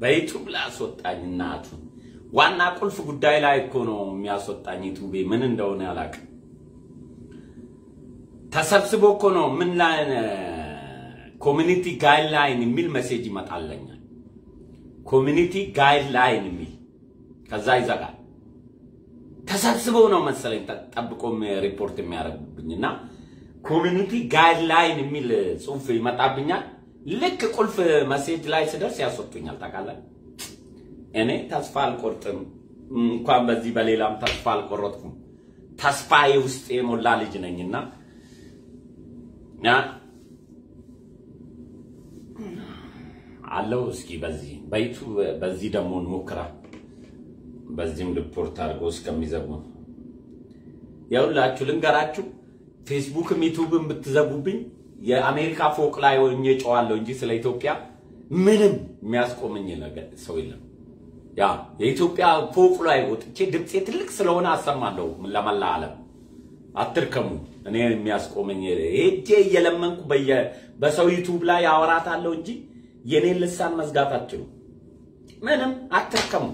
በዩቱብ ላይ አስወጣኝ። እናቱን ዋና ቁልፍ ጉዳይ ላይ እኮ ነው የሚያስወጣኝ። ዩቱቤ ምን እንደሆነ አላውቅም። ተሰብስቦ እኮ ነው ምን ላይ ኮሚኒቲ ጋይድላይን የሚል ሜሴጅ ይመጣለኛል። ኮሚኒቲ ጋይድላይን የሚል ከዛ ይዘጋል። ተሰብስበው ነው መሰለኝ ጠብቆ ሪፖርት የሚያደርጉብኝ እና ኮሚኒቲ ጋይድላይን የሚል ጽሁፍ ይመጣብኛል። ልክ ቁልፍ መሴጅ ላይ ስደርስ ያስወጡኛል። ታውቃለህ፣ እኔ ተስፋ አልቆርጥም። እንኳን በዚህ በሌላም ተስፋ አልቆረጥኩም። ተስፋዬ ውስጥ የሞላ ልጅ ነኝና አለው። እስኪ በዚህ በይቱ በዚህ ደግሞ እንሞክራ። በዚህም ሪፖርት አድርጎ እስከሚዘጉ የሁላችሁ ልንገራችሁ። ፌስቡክም ዩቱብም ብትዘጉብኝ የአሜሪካ ፎቅ ላይ ሆኜ ጨዋለሁ እንጂ ስለ ኢትዮጵያ ምንም የሚያስቆመኝ ነገር ሰው የለም። ያ የኢትዮጵያ ፎቅ ላይ ወጥቼ ድምፄ ትልቅ ስለሆነ አሰማለሁ ለመላ ዓለም። አትርከሙ። እኔ የሚያስቆመኝ ሄጄ እየለመንኩ በሰው ዩቱብ ላይ አወራታለሁ እንጂ የኔን ልሳን መዝጋት አትችሉ። ምንም አትርከሙ።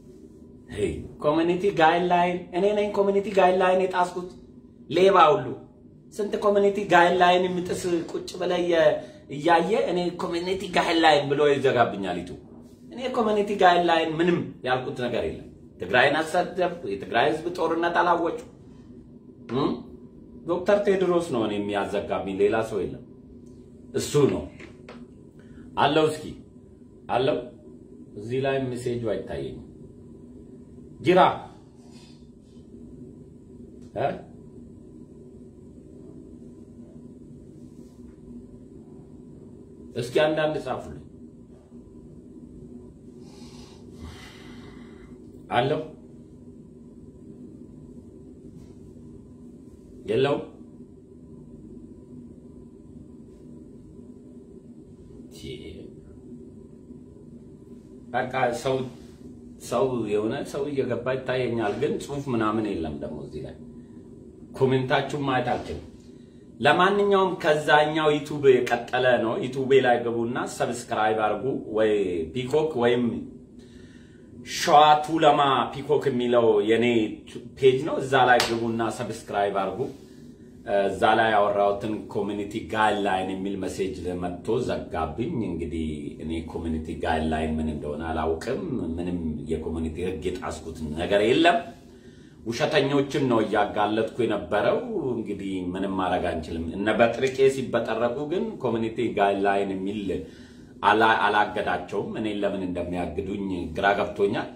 ኮሚኒቲ ጋይድላይን እኔ ነኝ ኮሚኒቲ ጋይድላይን የጣስኩት ሌባ ሁሉ ስንት ኮሚኒቲ ጋይድላይን የምጥስ ቁጭ ብለህ እያየ እኔ ኮሚኒቲ ጋይድላይን ብሎ ይዘጋብኛል ይቱ እኔ ኮሚኒቲ ጋይድላይን ምንም ያልኩት ነገር የለም። ትግራይን አሰደብኩ። የትግራይ ህዝብ ጦርነት አላወጩ። ዶክተር ቴድሮስ ነው እኔ የሚያዘጋብኝ፣ ሌላ ሰው የለም። እሱ ነው አለው። እስኪ አለው። እዚህ ላይ ሜሴጁ አይታየኝም። ጅራ እስኪ አንዳንድ ጻፉልኝ። አለው የለው በቃ ሰው ሰው የሆነ ሰው እየገባ ይታየኛል፣ ግን ጽሁፍ ምናምን የለም። ደግሞ እዚህ ላይ ኮሜንታችሁን ማየት አልችልም። ለማንኛውም ከዛኛው ዩቱብ የቀጠለ ነው። ዩቱቤ ላይ ገቡና ሰብስክራይብ አድርጉ። ወይ ፒኮክ ወይም ሸዋ ቱለማ ፒኮክ የሚለው የኔ ፔጅ ነው። እዛ ላይ ግቡና ሰብስክራይብ አድርጉ። እዛ ላይ ያወራሁትን ኮሚኒቲ ጋይድላይን የሚል መሴጅ መጥቶ ዘጋብኝ። እንግዲህ እኔ ኮሚኒቲ ጋይድላይን ምን እንደሆነ አላውቅም። ምንም የኮሚኒቲ ሕግ የጣስኩት ነገር የለም። ውሸተኞችን ነው እያጋለጥኩ የነበረው። እንግዲህ ምንም ማድረግ አንችልም። እነ በጥርቄ ሲበጠረቁ ግን ኮሚኒቲ ጋይድላይን የሚል አላገዳቸውም። እኔን ለምን እንደሚያግዱኝ ግራ ገብቶኛል።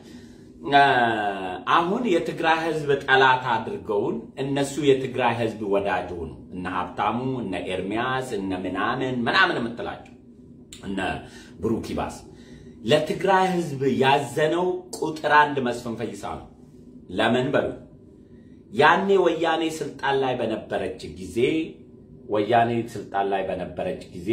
አሁን የትግራይ ህዝብ ጠላት አድርገውን እነሱ የትግራይ ህዝብ ወዳጅ ሆኑ። እነ ሀብታሙ፣ እነ ኤርሚያስ፣ እነ ምናምን ምናምን የምትላቸው እነ ብሩክ ይባስ ለትግራይ ህዝብ ያዘነው ቁጥር አንድ መስፍን ፈይሳ ነው። ለምን በሉ ያኔ ወያኔ ስልጣን ላይ በነበረች ጊዜ ወያኔ ስልጣን ላይ በነበረች ጊዜ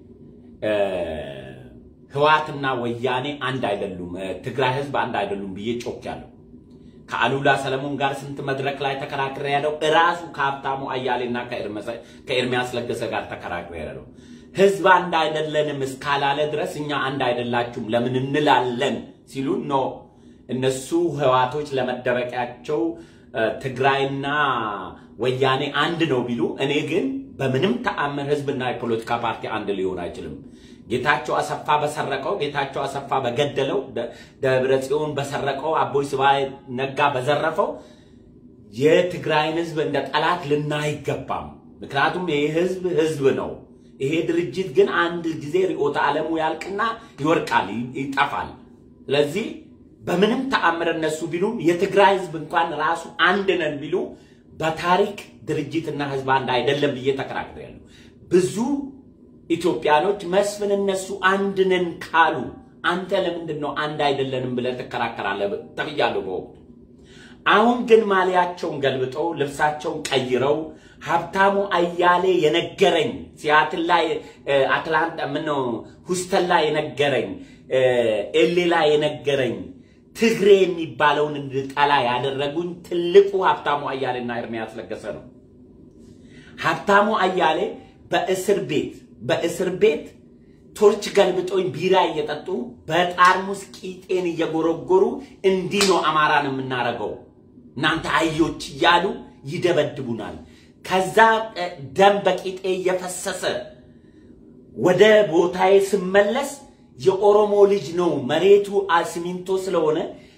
ህዋትና ወያኔ አንድ አይደሉም፣ ትግራይ ህዝብ አንድ አይደሉም ብዬ ጮኬያለሁ። ከአሉላ ሰለሞን ጋር ስንት መድረክ ላይ ተከራክሬ ያለው እራሱ ከሀብታሙ አያሌና ከኤርሚያስ ለገሰ ጋር ተከራክሬ ያለው ህዝብ አንድ አይደለንም እስካላለ ድረስ እኛ አንድ አይደላችሁም ለምን እንላለን ሲሉ ኖ እነሱ ህዋቶች ለመደበቂያቸው ትግራይና ወያኔ አንድ ነው ቢሉ፣ እኔ ግን በምንም ተአምር ህዝብና የፖለቲካ ፓርቲ አንድ ሊሆን አይችልም። ጌታቸው አሰፋ በሰረቀው፣ ጌታቸው አሰፋ በገደለው፣ ደብረ ጽዮን በሰረቀው፣ አቦይ ስብሃት ነጋ በዘረፈው የትግራይን ህዝብ እንደ ጠላት ልናይ አይገባም። ምክንያቱም ይህ ህዝብ ህዝብ ነው። ይሄ ድርጅት ግን አንድ ጊዜ ርዕዮተ ዓለሙ ያልቅና ይወርቃል፣ ይጠፋል። ስለዚህ በምንም ተአምር እነሱ ቢሉም የትግራይ ህዝብ እንኳን ራሱ አንድ ነን ቢሉ በታሪክ ድርጅትና ህዝብ አንድ አይደለም ብዬ ተከራክሬያለሁ። ብዙ ኢትዮጵያኖች መስፍን እነሱ አንድ ነን ካሉ አንተ ለምንድን ነው አንድ አይደለንም ብለህ ትከራከራለህ ተብያለሁ በወቅቱ። አሁን ግን ማሊያቸውን ገልብጠው ልብሳቸውን ቀይረው ሀብታሙ አያሌ የነገረኝ ሲያትል ላይ አትላንታ ምነው ሁስተን ላይ የነገረኝ ኤሌ ላይ የነገረኝ ትግሬ የሚባለውን እንድጠላ ያደረጉኝ ትልቁ ሀብታሙ አያሌና ኤርሚያስ ለገሰ ነው። ሀብታሙ አያሌ በእስር ቤት በእስር ቤት ቶርች ገልብጦኝ ቢራ እየጠጡ በጣርሙስ ቂጤን እየጎረጎሩ እንዲህ ነው አማራን የምናረገው እናንተ አዮች እያሉ ይደበድቡናል። ከዛ ደም በቂጤ እየፈሰሰ ወደ ቦታዬ ስመለስ የኦሮሞ ልጅ ነው መሬቱ ሲሚንቶ ስለሆነ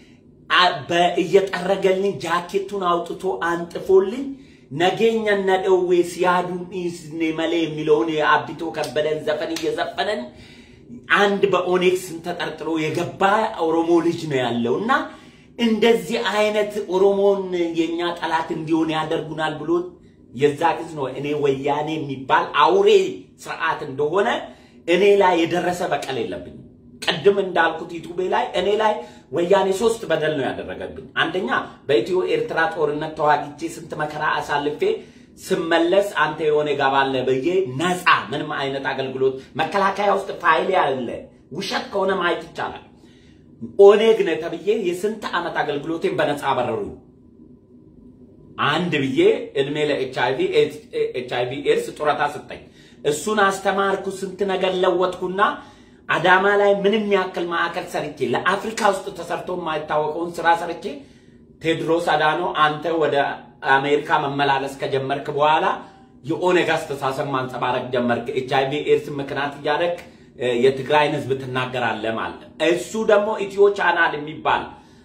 እየጠረገልኝ ጃኬቱን አውጥቶ አንጥፎልኝ ነገኛ ነደዌ ሲያዱን ኢስኔ መሌ የሚለውን የአቢቶ ከበደን ዘፈን እየዘፈነን አንድ በኦኔክስ ተጠርጥሮ የገባ ኦሮሞ ልጅ ነው ያለው እና እንደዚህ አይነት ኦሮሞን የኛ ጠላት እንዲሆን ያደርጉናል ብሎ የዛ ጊዜ ነው እኔ ወያኔ የሚባል አውሬ ስርዓት እንደሆነ እኔ ላይ የደረሰ በቀል የለብኝም። ቅድም እንዳልኩት ዩቱቤ ላይ እኔ ላይ ወያኔ ሶስት በደል ነው ያደረገብኝ። አንደኛ በኢትዮ ኤርትራ ጦርነት ተዋግቼ ስንት መከራ አሳልፌ ስመለስ አንተ የሆነ ጋባለ ብዬ ነፃ ምንም አይነት አገልግሎት መከላከያ ውስጥ ፋይል ያለ ውሸት ከሆነ ማየት ይቻላል። ኦኔግ ነህ ተብዬ የስንት ዓመት አገልግሎቴን በነፃ አበረሩኝ። አንድ ብዬ እድሜ ለኤች አይቪ ኤድስ ጡረታ ስጠኝ። እሱን አስተማርኩ፣ ስንት ነገር ለወጥኩና አዳማ ላይ ምንም ያክል ማዕከል ሰርቼ ለአፍሪካ ውስጥ ተሰርቶ የማይታወቀውን ስራ ሰርቼ ቴድሮስ አዳኖ አንተ ወደ አሜሪካ መመላለስ ከጀመርክ በኋላ የኦኔግ አስተሳሰብ ማንጸባረቅ ጀመርክ። ኤች አይቪ ኤድስ ምክንያት እያደረግ የትግራይን ህዝብ ትናገራለህ ማለት እሱ ደግሞ ኢትዮ ቻናል የሚባል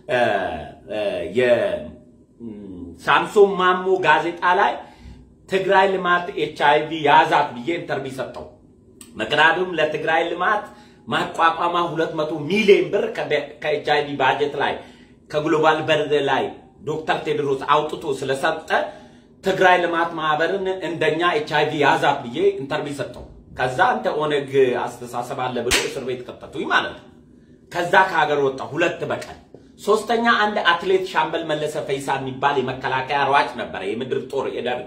የሳምሶን ማሞ ጋዜጣ ላይ ትግራይ ልማት ኤች አይቪ ያዛት ብዬ ኢንተርቪው ሰጠው። ምክንያቱም ለትግራይ ልማት ማቋቋማ 200 ሚሊዮን ብር ከኤች አይቪ ባጀት ላይ ከግሎባል በርድ ላይ ዶክተር ቴድሮስ አውጥቶ ስለሰጠ ትግራይ ልማት ማህበርን እንደኛ ኤች አይቪ ያዛት ብዬ ኢንተርቪው ሰጠው። ከዛ አንተ ኦነግ አስተሳሰብ አለ ብሎ እስር ቤት ከተቱኝ ማለት ነው። ከዛ ከሀገር ወጣ ሁለት በቀን ሶስተኛ አንድ አትሌት ሻምበል መለሰ ፈይሳ የሚባል የመከላከያ ሯጭ ነበረ፣ የምድር ጦር የደርግ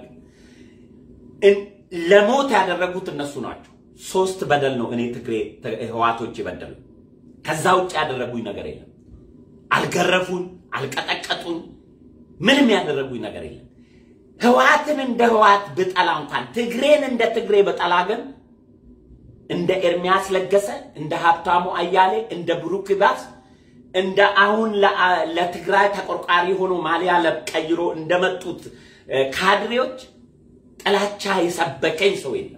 ለሞት ያደረጉት እነሱ ናቸው። ሶስት በደል ነው እኔ ትግሬ ህዋቶች የበደሉ። ከዛ ውጭ ያደረጉኝ ነገር የለም። አልገረፉኝ፣ አልቀጠቀጡኝ፣ ምንም ያደረጉኝ ነገር የለም። ህዋትን እንደ ህዋት ብጠላ እንኳን ትግሬን እንደ ትግሬ ብጠላ ግን እንደ ኤርሚያስ ለገሰ፣ እንደ ሀብታሙ አያሌ፣ እንደ ብሩክ ባስ፣ እንደ አሁን ለትግራይ ተቆርቋሪ ሆኖ ማሊያ ቀይሮ እንደመጡት ካድሬዎች ጥላቻ የሰበከኝ ሰው የለም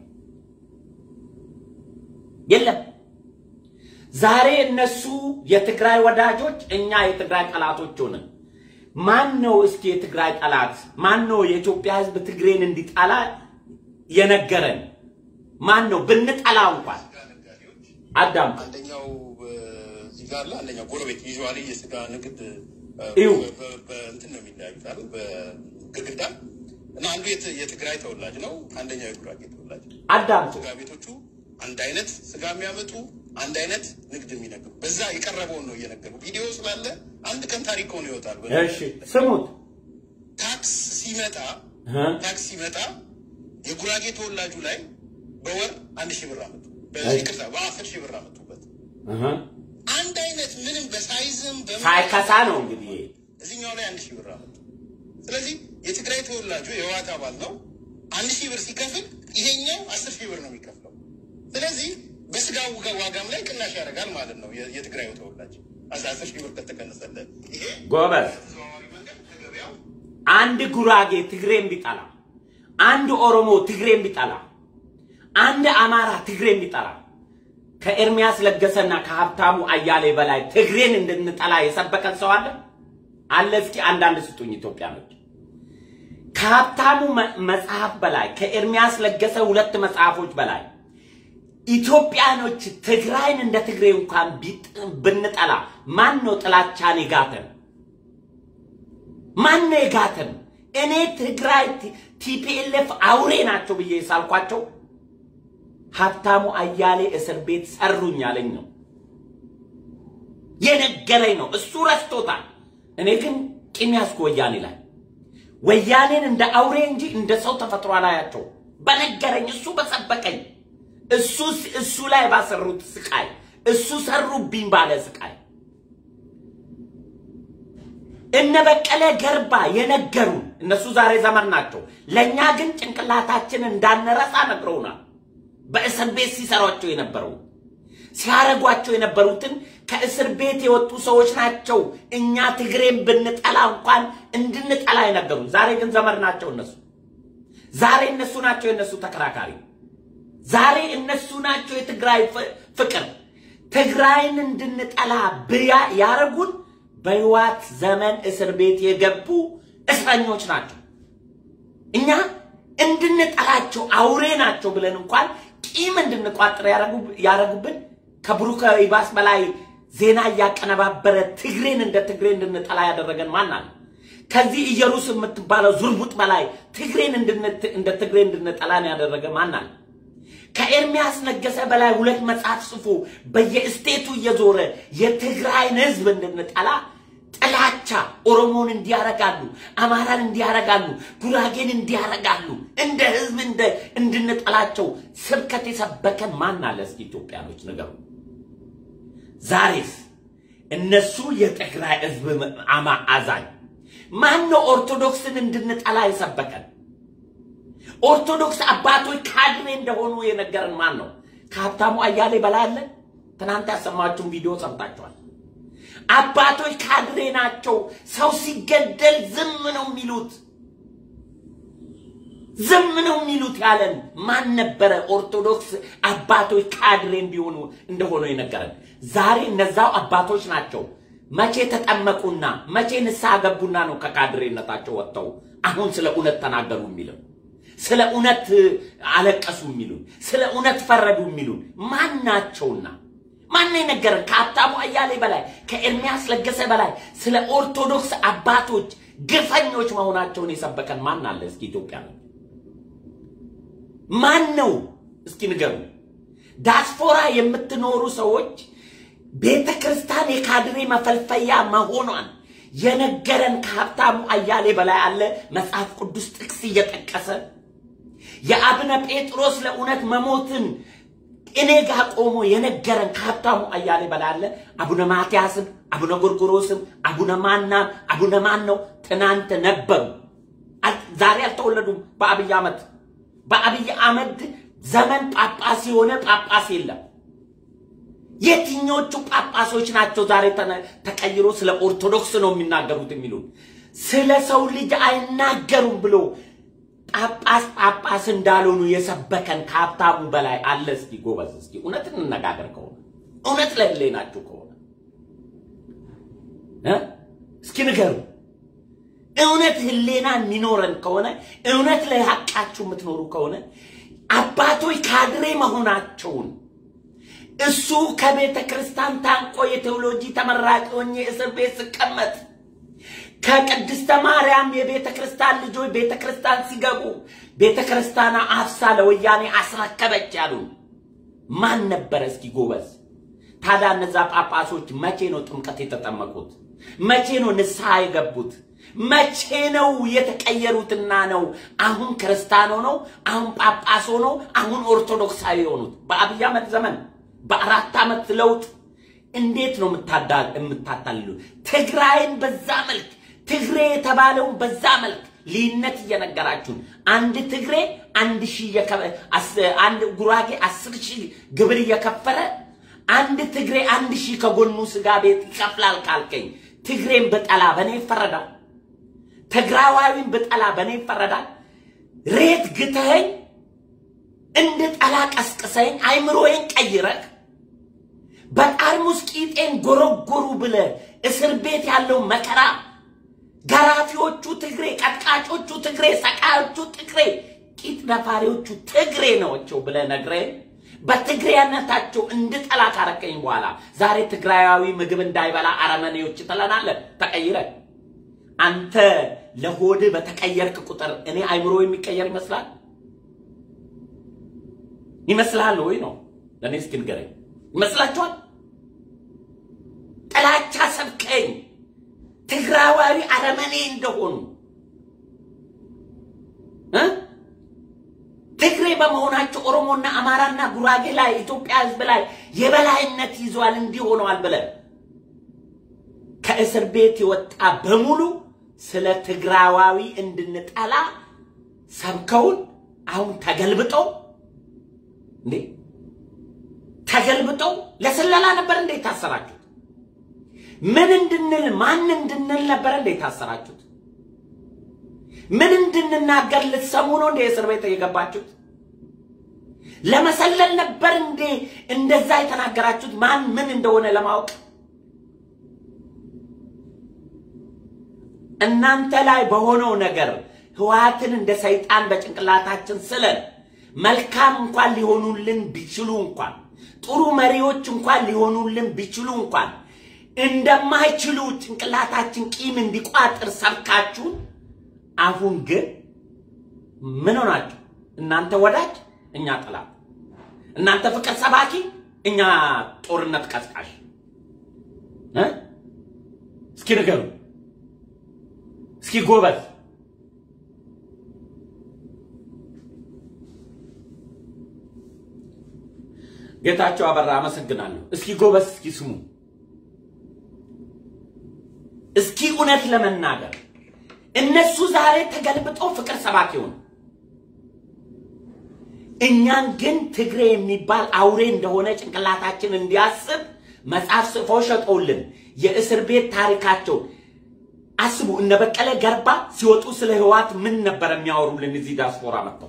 የለም። ዛሬ እነሱ የትግራይ ወዳጆች፣ እኛ የትግራይ ጠላቶች ሆነን ማን ነው እስኪ የትግራይ ጠላት? ማን ነው የኢትዮጵያ ህዝብ ትግሬን እንዲጠላ የነገረን? ማን ነው? ብንጠላ እንኳን አዳም አንደኛው እዚህ ጋር አለ፣ አንደኛው ጎረቤት ዩዥዋሊ የስጋ ንግድ እዩ። በእንትን ነው የሚለያዩት አይደል? በግድግዳ እና አንዱ የት- የትግራይ ተወላጅ ነው፣ አንደኛው የጉራጌ ተወላጅ ነው። አዳም ስጋ ቤቶቹ አንድ አይነት ስጋ የሚያመጡ አንድ አይነት ንግድ የሚነግዱ በዛ የቀረበውን ነው እየነገሩ ቪዲዮ ስላለ አንድ ቀን ታሪክ ሆኖ ይወጣል። እሺ ስሙት ታክስ ሲመጣ እ? ታክስ ሲመጣ የጉራጌ ተወላጁ ላይ በወር አንድ ሺህ ብር አመጡ። በዚህ ይቅርታ በአስር ሺህ ብር አመጡበት። እህ። አንድ አይነት ምንም በሳይዝም በምን ሳይከሳ ነው እንግዲህ ይሄ። እዚህኛው ላይ አንድ ሺህ ብር አመጡ። ስለዚህ የትግራይ ተወላጁ የህወሓት አባል ነው። አንድ ሺህ ብር ሲከፍል ይሄኛው አስር ሺህ ብር ነው የሚከፍለው። ስለዚህ በስጋ ዋጋ- ዋጋም ላይ ቅናሽ ያደርጋል ማለት ነው። የ- የትግራዩ ተወላጅ አስራ አስር ሺህ ብር ከተቀነሰለት ይሄ ጎበዝ ተዘዋዋሪ መንገድ ከገበያው አንድ ጉራጌ ትግሬን ቢጠላ፣ አንድ ኦሮሞ ትግሬን ቢጠላ፣ አንድ አማራ ትግሬን ቢጠላ ከኤርሚያስ ለገሰና ከሀብታሙ አያሌ በላይ ትግሬን እንድንጠላ የሰበከን ሰው አለ አለ? እስኪ አንዳንድ ስጡኝ ኢትዮጵያኖች። ከሀብታሙ መ- መጽሐፍ በላይ ከኤርሚያስ ለገሰ ሁለት መጽሐፎች በላይ ኢትዮጵያኖች ትግራይን እንደ ትግሬ እንኳን ቢጥ- ብንጠላ ማን ነው ጥላቻን የጋተን? ማን ነው የጋተን? እኔ ትግራይ ቲፒኤልኤፍ አውሬ ናቸው ብዬ ሳልኳቸው ሀብታሙ አያሌ እስር ቤት ሰሩኝ ያለኝ ነው የነገረኝ ነው። እሱ ረስቶታል። እኔ ግን ቂም ያዝኩ ወያኔ ላይ ወያኔን እንደ አውሬ እንጂ እንደ ሰው ተፈጥሮ አላያቸው። በነገረኝ እሱ በሰበቀኝ እሱ እሱ ላይ ባሰሩት ስቃይ እሱ ሰሩብኝ ባለ ስቃይ እነ በቀለ ገርባ የነገሩን እነሱ ዛሬ ዘመን ናቸው። ለእኛ ግን ጭንቅላታችን እንዳንረሳ ነግረውናል። በእስር ቤት ሲሰሯቸው የነበረው ሲያረጓቸው የነበሩትን ከእስር ቤት የወጡ ሰዎች ናቸው። እኛ ትግሬን ብንጠላ እንኳን እንድንጠላ የነገሩ። ዛሬ ግን ዘመድ ናቸው እነሱ። ዛሬ እነሱ ናቸው የእነሱ ተከራካሪ። ዛሬ እነሱ ናቸው የትግራይ ፍቅር። ትግራይን እንድንጠላ ብያ ያረጉን በህዋት ዘመን እስር ቤት የገቡ እስረኞች ናቸው። እኛ እንድንጠላቸው አውሬ ናቸው ብለን እንኳን ቂም እንድንቋጥር ያረጉብን ከብሩክ ይባስ በላይ ዜና እያቀነባበረ ትግሬን እንደ ትግሬ እንድንጠላ ያደረገን ማን አለ? ከዚህ ኢየሩስ የምትባለው ዙርቡጥ በላይ ትግሬን እንደ ትግሬ እንድንጠላን ያደረገ ማን አለ? ከኤርሚያስ ነገሰ በላይ ሁለት መጽሐፍ ጽፎ በየስቴቱ እየዞረ የትግራይን ህዝብ እንድንጠላ ጥላቻ ኦሮሞን እንዲያረጋሉ፣ አማራን እንዲያረጋሉ፣ ጉራጌን እንዲያረጋሉ፣ እንደ ህዝብ እንደ እንድንጠላቸው ስብከት የሰበከን ማን አለ? እስኪ ኢትዮጵያኖች ንገሩ። ዛሬስ እነሱ የትግራይ ህዝብ አማ አዛኝ ማን ነው? ኦርቶዶክስን እንድንጠላ የሰበከን ኦርቶዶክስ አባቶች ካድሬ እንደሆኑ የነገረን ማን ነው? ከሀብታሙ አያሌ በላይ አለ። ትናንት ያሰማችሁን ቪዲዮ ሰምታችኋል። አባቶች ካድሬ ናቸው። ሰው ሲገደል ዝም ነው የሚሉት፣ ዝም ነው የሚሉት ያለን ማን ነበረ? ኦርቶዶክስ አባቶች ካድሬ እንዲሆኑ እንደሆኑ የነገረን ዛሬ እነዛው አባቶች ናቸው። መቼ ተጠመቁና መቼ ንስሐ ገቡና ነው ከካድሬነታቸው ወጥተው አሁን ስለ እውነት ተናገሩ የሚለው ስለ እውነት አለቀሱ የሚሉን ስለ እውነት ፈረዱ የሚሉን ማን ናቸውና? ማን የነገረን? ከሀብታሙ አያሌ በላይ ከኤርሚያስ ለገሰ በላይ ስለ ኦርቶዶክስ አባቶች ግፈኞች መሆናቸውን የሰበከን ማን አለ? እስኪ ኢትዮጵያ ነው ማን ነው? እስኪ ንገሩ። ዳስፖራ የምትኖሩ ሰዎች ቤተ ክርስቲያን የካድሬ መፈልፈያ መሆኗን የነገረን ከሀብታሙ አያሌ በላይ አለ። መጽሐፍ ቅዱስ ጥቅስ እየጠቀሰ የአቡነ ጴጥሮስ ለእውነት መሞትን እኔ ጋር ቆሞ የነገረን ከሀብታሙ አያሌ በላይ አለ። አቡነ ማትያስም አቡነ ጎርጎሮስም አቡነ ማናም አቡነ ማን ነው ትናንት ነበሩ። ዛሬ አልተወለዱም። በአብይ አህመድ በአብይ አህመድ ዘመን ጳጳስ የሆነ ጳጳስ የለም። የትኞቹ ጳጳሶች ናቸው ዛሬ ተቀይሮ ስለ ኦርቶዶክስ ነው የሚናገሩት የሚሉን? ስለ ሰው ልጅ አይናገሩም ብሎ ጳጳስ ጳጳስ እንዳልሆኑ የሰበከን ከሀብታሙ በላይ አለ። እስኪ ጎበዝ፣ እስኪ እውነት እንነጋገር ከሆነ እውነት ለህሌናችሁ ከሆነ እስኪ ንገሩ። እውነት ህሌና የሚኖረን ከሆነ እውነት ለሀቃችሁ የምትኖሩ ከሆነ አባቶች ካድሬ መሆናቸውን እሱ ከቤተ ክርስቲያን ታንቆ የቴዎሎጂ ተመራቂ ሆኜ እስር ቤት ስቀመጥ ከቅድስተ ማርያም የቤተ ክርስቲያን ልጆች ቤተ ክርስቲያን ሲገቡ ቤተ ክርስቲያኗ አፍሳ ለወያኔ አስረከበች ያሉን ማን ነበረ? እስኪ ጎበዝ። ታዲያ እነዛ ጳጳሶች መቼ ነው ጥምቀት የተጠመቁት? መቼ ነው ንስሐ የገቡት? መቼ ነው የተቀየሩትና ነው አሁን ክርስቲያኖ ነው አሁን ጳጳስ ሆነው አሁን ኦርቶዶክሳዊ የሆኑት? በአብይ አህመድ ዘመን በአራት ዓመት ለውጥ እንዴት ነው የምታታልሉ? ትግራይን በዛ መልክ ትግሬ የተባለውን በዛ መልክ ልዩነት እየነገራችሁን አንድ ትግሬ አንድ ሺህ አንድ ጉራጌ አስር ሺህ ግብር እየከፈለ አንድ ትግሬ አንድ ሺህ ከጎኑ ስጋ ቤት ይከፍላል ካልከኝ ትግሬን ብጠላ በእኔ ይፈረዳል? ትግራዋዊን ብጠላ በእኔ ይፈረዳል? ሬት ግተኸኝ እንድጠላ ቀስቅሰኝ አይምሮዬን ቀይረህ በጠርሙስ ቂጤን ጎረጎሩ ብለ እስር ቤት ያለው መከራ ገራፊዎቹ ትግሬ፣ ቀጥቃጮቹ ትግሬ፣ ሰቃዮቹ ትግሬ፣ ቂጥ ነፋሪዎቹ ትግሬ ናቸው ብለ ነግረ በትግሬያነታቸው እንድጠላ ካረከኝ በኋላ ዛሬ ትግራያዊ ምግብ እንዳይበላ አረመኔዎች ትለናለህ። ተቀይረ አንተ ለሆድ በተቀየርክ ቁጥር እኔ አይምሮ የሚቀየር ይመስላል ይመስላል ወይ ነው? ለእኔ እስኪ ንገረኝ። ይመስላችኋል? ጥላቻ ሰብከኝ ትግራዋዊ አረመኔ እንደሆኑ ትግሬ በመሆናቸው ኦሮሞና አማራና ጉራጌ ላይ ኢትዮጵያ ሕዝብ ላይ የበላይነት ይዟል እንዲህ ሆነዋል ብለን ከእስር ቤት የወጣ በሙሉ ስለ ትግራዋዊ እንድንጠላ ሰብከውን አሁን ተገልብጠው እንዴ ተገልብጠው ለስለላ ነበር እንዴ ታሰራችሁት? ምን እንድንል ማን እንድንል ነበር እንዴ ታሰራችሁት? ምን እንድንናገር ልትሰሙ ነው እንዴ እስር ቤት የገባችሁት? ለመሰለል ነበር እንዴ እንደዛ የተናገራችሁት? ማን ምን እንደሆነ ለማወቅ እናንተ ላይ በሆነው ነገር ህወሓትን እንደ ሰይጣን በጭንቅላታችን ስለን መልካም እንኳን ሊሆኑልን ቢችሉ እንኳን ጥሩ መሪዎች እንኳን ሊሆኑልን ቢችሉ እንኳን እንደማይችሉ ጭንቅላታችን ቂም እንዲቋጥር ሰብካችሁን፣ አሁን ግን ምን ሆናችሁ? እናንተ ወዳጅ፣ እኛ ጠላት፣ እናንተ ፍቅር ሰባኪ፣ እኛ ጦርነት ቀስቃሽ። እ እስኪ ንገሩ፣ እስኪ ጎበዝ ጌታቸው አበራ አመሰግናለሁ። እስኪ ጎበዝ፣ እስኪ ስሙ፣ እስኪ እውነት ለመናገር እነሱ ዛሬ ተገልብጠው ፍቅር ሰባኪ ሆኑ። እኛን ግን ትግሬ የሚባል አውሬ እንደሆነ ጭንቅላታችን እንዲያስብ መጽሐፍ ጽፎ ሸጠውልን የእስር ቤት ታሪካቸው አስቡ። እነ በቀለ ገርባ ሲወጡ ስለ ህወሓት ምን ነበር የሚያወሩልን? እዚህ ዲያስፖራ መጥተው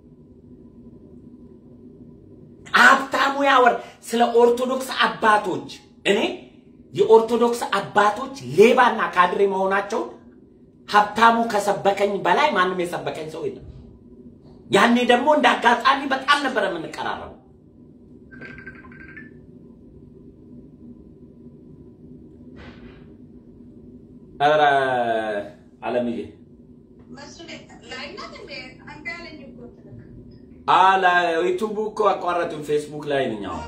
ሀብታሙ ያወር ስለ ኦርቶዶክስ አባቶች እኔ የኦርቶዶክስ አባቶች ሌባና ካድሬ መሆናቸው ሀብታሙ ከሰበከኝ በላይ ማንም የሰበከኝ ሰው የለም። ያኔ ደግሞ እንደ አጋጣሚ በጣም ነበር የምንቀራረበው። ኧረ አለምዬ አላ ዩቱቡ እኮ አቋረጡን። ፌስቡክ ላይ ነኝ አሁን።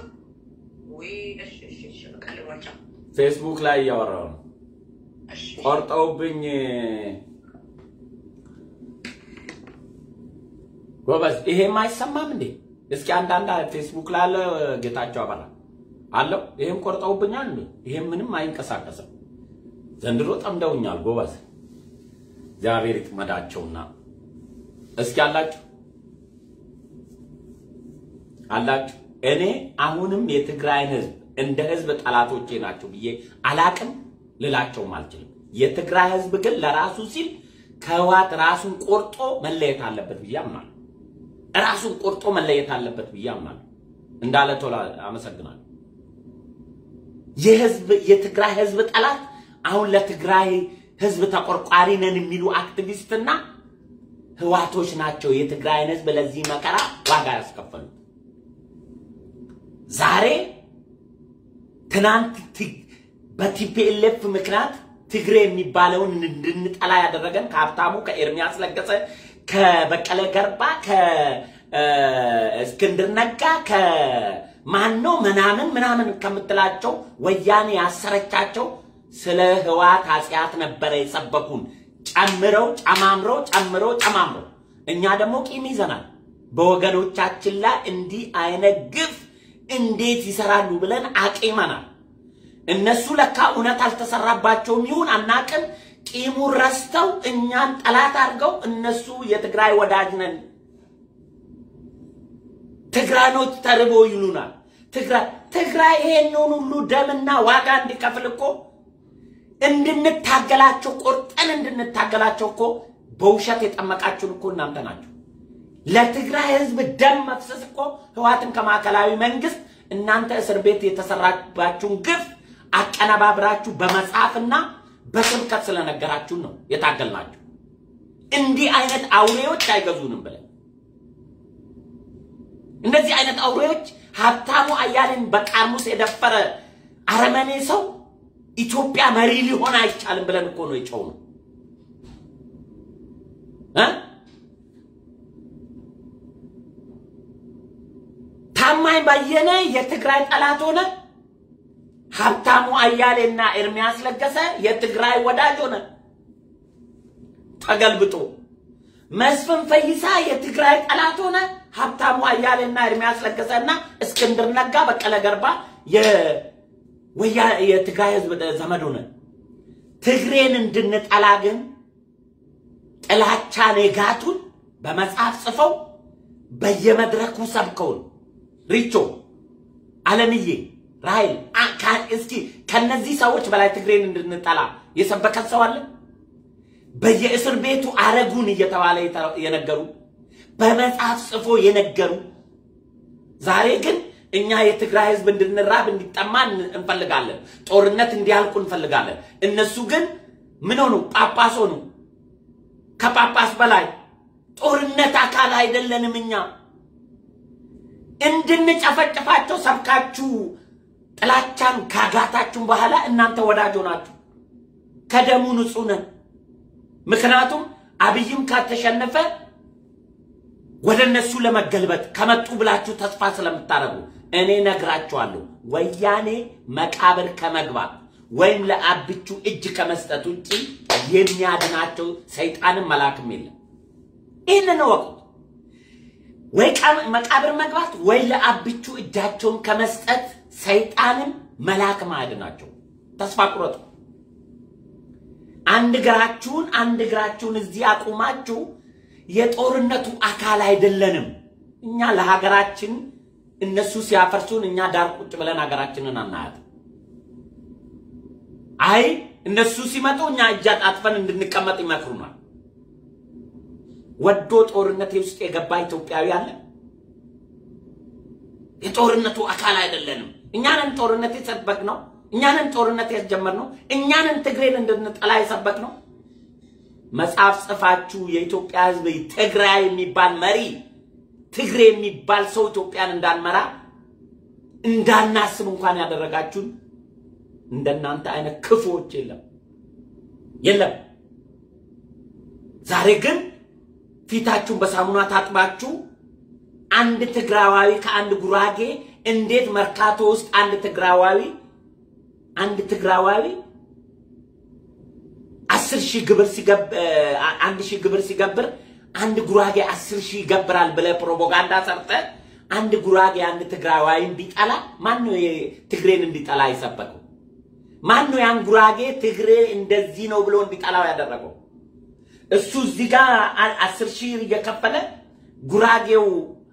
ፌስቡክ ላይ እያወራሁ ነው። ቆርጠውብኝ ጎበዝ። ይሄም አይሰማም እንዴ? እስኪ አንዳንድ ፌስቡክ ላይ አለ ጌታቸው አበራ አለው። ይሄም ቆርጠውብኛል እንዴ? ይሄም ምንም አይንቀሳቀስም። ዘንድሮ ጠምደውኛል ጎበዝ። እግዚአብሔር ይጥመዳቸውና እስኪ አላችሁ አላችሁ እኔ አሁንም የትግራይን ህዝብ እንደ ህዝብ ጠላቶቼ ናቸው ብዬ አላቅም ልላቸውም አልችልም። የትግራይ ህዝብ ግን ለራሱ ሲል ከህወሓት ራሱን ቆርጦ መለየት አለበት ብዬ አምናለሁ። ራሱን ቆርጦ መለየት አለበት ብዬ አምናለሁ። እንዳለ ቶላ አመሰግናለሁ። የህዝብ የትግራይ ህዝብ ጠላት አሁን ለትግራይ ህዝብ ተቆርቋሪ ነን የሚሉ አክቲቪስትና ህዋቶች ናቸው የትግራይን ህዝብ ለዚህ መከራ ዋጋ ያስከፈሉት። ዛሬ ትናንት በቲፒኤልኤፍ ምክንያት ትግሬ የሚባለውን እንድንጠላ ያደረገን ከሀብታሙ ከኤርሚያስ ለገሰ ከበቀለ ገርባ ከእስክንድር ነጋ ከማኖ ምናምን ምናምን ከምትላቸው ወያኔ ያሰረቻቸው ስለ ህዋት ኃጢአት ነበረ የሰበኩን። ጨምረው ጨማምረው ጨምረው ጨማምረው እኛ ደግሞ ቂም ይዘናል። በወገኖቻችን ላይ እንዲህ አይነት ግፍ እንዴት ይሰራሉ ብለን አቂመናል። እነሱ ለካ እውነት አልተሰራባቸውም ይሁን አናቅም። ቂሙን ረስተው እኛን ጠላት አድርገው እነሱ የትግራይ ወዳጅ ነን፣ ትግራኖች ተርቦ ይሉናል። ትግራይ ትግራይ ይሄንን ሁሉ ደምና ዋጋ እንዲከፍል እኮ እንድንታገላቸው ቆርጠን እንድንታገላቸው እኮ በውሸት የጠመቃችሁን እኮ እናንተ ናችሁ። ለትግራይ ህዝብ ደም መፍሰስ እኮ ህዋትን ከማዕከላዊ መንግስት እናንተ እስር ቤት የተሰራባችሁን ግፍ አቀነባብራችሁ በመጽሐፍና በስብከት ስለነገራችሁን ነው የታገልናችሁ። እንዲህ አይነት አውሬዎች አይገዙንም ብለን እንደዚህ አይነት አውሬዎች ሀብታሙ አያሌን በቃርሙስ የደፈረ አረመኔ ሰው ኢትዮጵያ መሪ ሊሆን አይቻልም ብለን እኮ ነው የጨው ነው እ ታማኝ በየነ የትግራይ ጠላት ሆነ። ሀብታሙ አያሌና ኤርሚያስ ለገሰ የትግራይ ወዳጅ ሆነ። ተገልብጦ መስፍን ፈይሳ የትግራይ ጠላት ሆነ። ሀብታሙ አያሌና ኤርሚያስ ለገሰና እስክንድር ነጋ፣ በቀለ ገርባ የትግራይ ህዝብ ዘመድ ሆነ። ትግሬን እንድንጠላ ግን ጥላቻ ኔጋቱን በመጽሐፍ ጽፈው በየመድረኩ ሰብከውን ሪቾ አለምዬ ራይል እስኪ ከነዚህ ሰዎች በላይ ትግሬን እንድንጠላ የሰበከን ሰው አለ? በየእስር ቤቱ አረጉን እየተባለ የነገሩ በመጽሐፍ ጽፎ የነገሩ ዛሬ ግን እኛ የትግራይ ህዝብ እንድንራብ እንዲጠማ እንፈልጋለን። ጦርነት እንዲያልቁ እንፈልጋለን። እነሱ ግን ምን ሆኑ? ጳጳስ ሆኑ። ከጳጳስ በላይ ጦርነት አካል አይደለንም እኛ። እንድንጨፈጭፋቸው ሰብካችሁ ጥላቻን ካጋታችሁን በኋላ እናንተ ወዳጅ ሆናችሁ ከደሙ ንጹህ ነን። ምክንያቱም አብይም ካተሸነፈ ወደ እነሱ ለመገልበጥ ከመጡ ብላችሁ ተስፋ ስለምታደርጉ እኔ ነግራችኋለሁ። ወያኔ መቃብር ከመግባት ወይም ለአብቹ እጅ ከመስጠት ውጭ የሚያድናቸው ሰይጣንም መላክም የለም። ይህንን እወቁት። ወይ መቃብር መግባት ወይ ለአብቹ እጃቸውን ከመስጠት ሰይጣንም መላክም አያድናቸው። ተስፋ ቁረጡ። አንድ እግራችሁን አንድ እግራችሁን እዚህ አቁማችሁ የጦርነቱ አካል አይደለንም። እኛ ለሀገራችን እነሱ ሲያፈርሱን እኛ ዳር ቁጭ ብለን ሀገራችንን አናያት። አይ እነሱ ሲመጡ እኛ እጅ አጣጥፈን እንድንቀመጥ ይመክሩናል። ወዶ ጦርነት ውስጥ የገባ ኢትዮጵያዊ አለ? የጦርነቱ አካል አይደለንም። እኛንን ጦርነት የሰበክ ነው። እኛንን ጦርነት ያስጀመር ነው። እኛንን ትግሬን እንድንጠላ የሰበክ ነው። መጽሐፍ ጽፋችሁ የኢትዮጵያ ሕዝብ ትግራይ የሚባል መሪ ትግሬ የሚባል ሰው ኢትዮጵያን እንዳንመራ እንዳናስብ እንኳን ያደረጋችሁን እንደናንተ አይነት ክፉዎች የለም የለም። ዛሬ ግን ፊታችሁን በሳሙና ታጥባችሁ አንድ ትግራዋዊ ከአንድ ጉራጌ እንዴት መርካቶ ውስጥ አንድ ትግራዋዊ አንድ ትግራዋዊ አስር ሺህ ግብር አንድ ሺህ ግብር ሲገብር አንድ ጉራጌ አስር ሺህ ይገብራል ብለህ ፕሮፓጋንዳ ሰርተህ አንድ ጉራጌ አንድ ትግራዋይ እንዲጠላ ማን ነው ትግሬን እንዲጠላ የሰበከው? ማን ነው ያን ጉራጌ ትግሬ እንደዚህ ነው ብሎ እንዲጠላው ያደረገው? እሱ እዚህ ጋር አስር ሺህ እየከፈለ ጉራጌው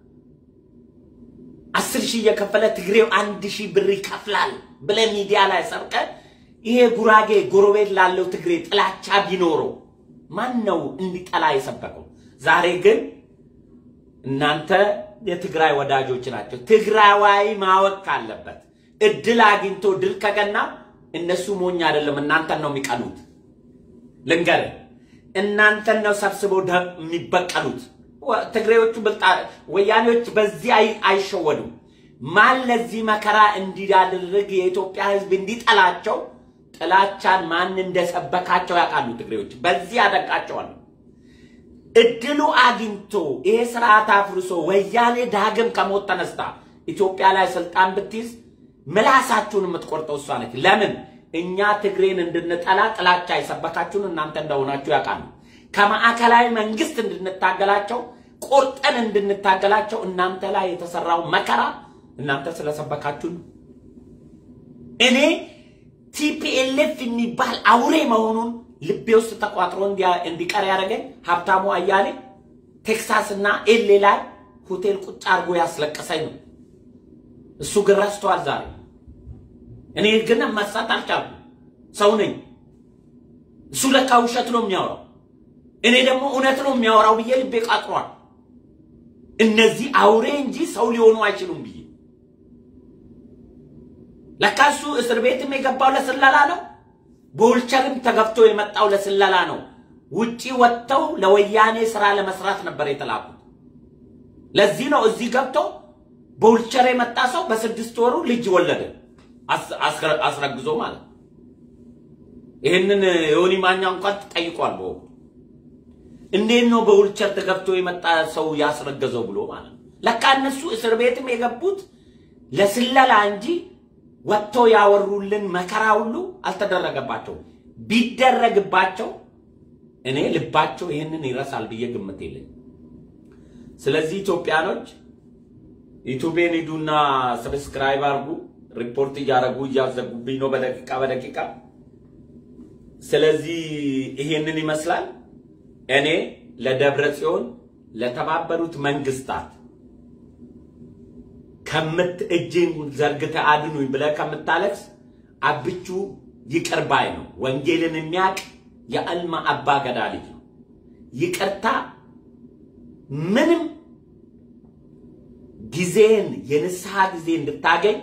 አስር ሺህ እየከፈለ ትግሬው አንድ ሺህ ብር ይከፍላል ብለህ ሚዲያ ላይ ሰርቀ ይሄ ጉራጌ ጎረቤት ላለው ትግሬ ጥላቻ ቢኖረው ማን ነው እንዲጠላ የሰበከው? ዛሬ ግን እናንተ የትግራይ ወዳጆች ናቸው። ትግራዋይ ማወቅ ካለበት እድል አግኝቶ ድል ከገና እነሱ ሞኝ አይደለም፣ እናንተን ነው የሚቀኑት። ልንገርህ፣ እናንተን ነው ሰብስበው የሚበቀሉት። ትግሬዎቹ ወያኔዎች በዚህ አይሸወዱም። ማን ለዚህ መከራ እንዲያደርግ የኢትዮጵያ ሕዝብ እንዲጠላቸው ጥላቻን ማን እንደሰበካቸው ያውቃሉ። ትግሬዎች በዚህ ያደንቃቸዋለሁ። እድሉ አግኝቶ ይሄ ስርዓት አፍርሶ ወያኔ ዳግም ከሞት ተነስታ ኢትዮጵያ ላይ ስልጣን ብትይዝ ምላሳችሁን የምትቆርጠው እሷ ነች። ለምን እኛ ትግሬን እንድንጠላ ጥላቻ የሰበካችሁን እናንተ እንደሆናችሁ ያውቃሉ። ከማዕከላዊ መንግስት እንድንታገላቸው ቆርጠን እንድንታገላቸው እናንተ ላይ የተሰራው መከራ እናንተ ስለሰበካችሁን እኔ ቲፒኤልኤፍ የሚባል አውሬ መሆኑን ልቤ ውስጥ ተቋጥሮ እንዲቀር ያደረገኝ ሀብታሙ አያሌ ቴክሳስ እና ኤሌ ላይ ሆቴል ቁጭ አድርጎ ያስለቀሰኝ ነው። እሱ ግን ረስቷል ዛሬ። እኔ ግን መሳት አልቻልኩም። ሰው ነኝ። እሱ ለካ ውሸት ነው የሚያወራው፣ እኔ ደግሞ እውነት ነው የሚያወራው ብዬ ልቤ ቃጥሯል። እነዚህ አውሬ እንጂ ሰው ሊሆኑ አይችሉም ብዬ ለካ እሱ እስር ቤትም የገባው ለስለላ ነው። በውልቸርም ተገፍቶ የመጣው ለስለላ ነው። ውጪ ወጥተው ለወያኔ ስራ ለመስራት ነበር የተላኩት። ለዚህ ነው እዚህ ገብቶ በውልቸር የመጣ ሰው በስድስት ወሩ ልጅ ወለደ፣ አስረግዞ ማለት ነው። ይህንን የሆኒ ማኛ እንኳን ጠይቋል በወቅቱ እንዴት ነው በውልቸር ተገብቶ የመጣ ሰው ያስረገዘው ብሎ ማለት ነው። ለካ እነሱ እስር ቤትም የገቡት ለስለላ እንጂ ወጥቶ ያወሩልን መከራ ሁሉ አልተደረገባቸውም። ቢደረግባቸው እኔ ልባቸው ይህንን ይረሳል ብዬ ግምት የለኝ። ስለዚህ ኢትዮጵያኖች ዩቱቤን ሂዱና ሰብስክራይብ አርጉ። ሪፖርት እያደረጉ እያዘጉብኝ ነው በደቂቃ በደቂቃ። ስለዚህ ይሄንን ይመስላል። እኔ ለደብረ ጽዮን ለተባበሩት መንግስታት ከምት እጅን ዘርግተህ አድኑኝ ብለህ ከምታለቅስ አብቹ ይቅር ባይ ነው። ወንጌልን የሚያውቅ የአልማ አባ ገዳ ልጅ ነው። ይቅርታ ምንም ጊዜን የንስሐ ጊዜ እንድታገኝ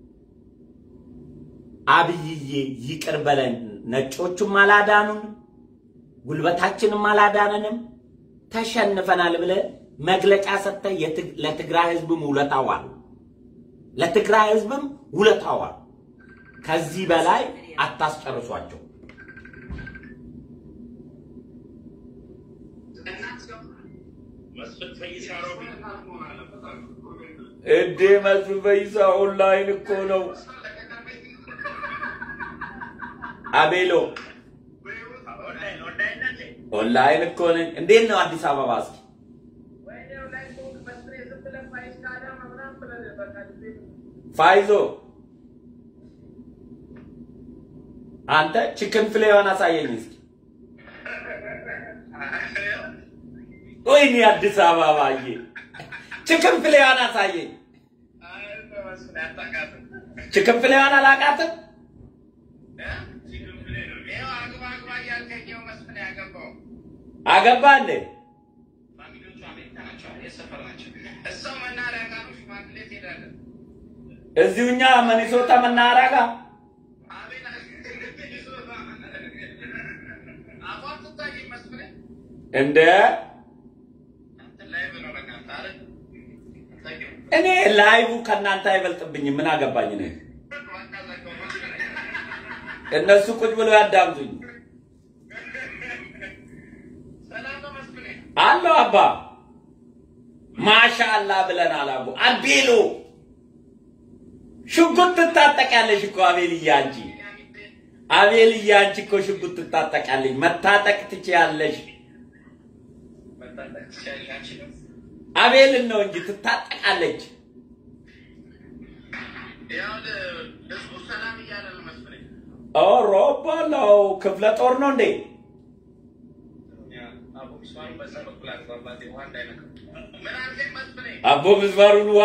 አብይዬ ይቅር በለን። ነጮቹም አላዳኑን፣ ጉልበታችንም አላዳነንም፣ ተሸንፈናል ብለህ መግለጫ ሰጥተህ ለትግራይ ህዝብም ውለታ ዋል። ለትግራይ ህዝብም ውለታ ዋል። ከዚህ በላይ አታስጨርሷቸው። እንዴ መስፍን ፈይሳ ኦንላይን እኮ ነው። አቤሎ ኦንላይን እኮ ነኝ። እንዴት ነው አዲስ አበባ? እስኪ ፋይዞ አንተ ቺክን ፍሌዋን አሳየኝ እስኪ። ወይኔ አዲስ አበባዬ ቺክን ፍሌዋን አሳየኝ። ቺክን ፍሌዋን አላውቃትም። አገባ እንዴ? እዚሁ እኛ መኒሶታ መናኸሪያ ጋር እንደ እኔ ላይቡ ከእናንተ አይበልጥብኝም። ምን አገባኝ ነው? እነሱ ቁጭ ብለው ያዳምጡኝ። አለው አባ ማሻአላ ብለናል። አቡ አቤሎ ሽጉጥ ትታጠቂያለሽ እኮ አቤልዬ፣ አንቺ አቤልዬ፣ አንቺ እኮ ሽጉጥ ትታጠቂያለሽ፣ መታጠቅ ትችያለሽ። አቤልን ነው እንጂ ትታጠቃለች። ሮባላው ክፍለ ጦር ነው እንዴ? አቦ ምስማሩን ዋ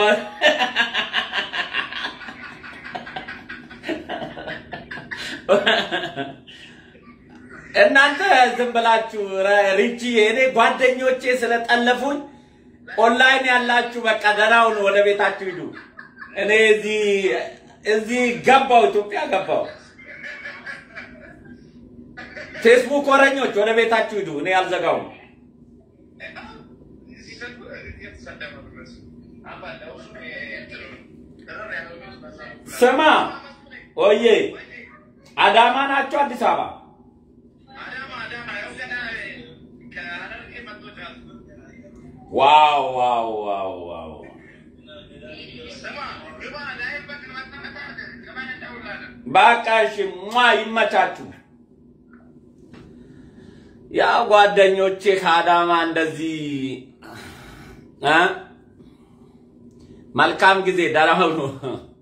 እናንተ ዝም ብላችሁ ሪቺ እኔ ጓደኞቼ ስለጠለፉኝ ኦንላይን ያላችሁ በቃ ደህናውን ወደ ቤታችሁ ሂዱ። እኔ እዚህ እዚህ ገባው ኢትዮጵያ ገባው። ፌስቡክ ወረኞች ወደ ቤታችሁ ሂዱ። እኔ አልዘጋውም። ስማ ኦዬ አዳማ ናቸው አዲስ አበባ ዋው ዋው ዋው ዋው በቃ እሺ ሟ ይመቻችሁ። ያ ጓደኞቼ ከአዳማ እንደዚህ እ መልካም ጊዜ ደህና ሁኑ።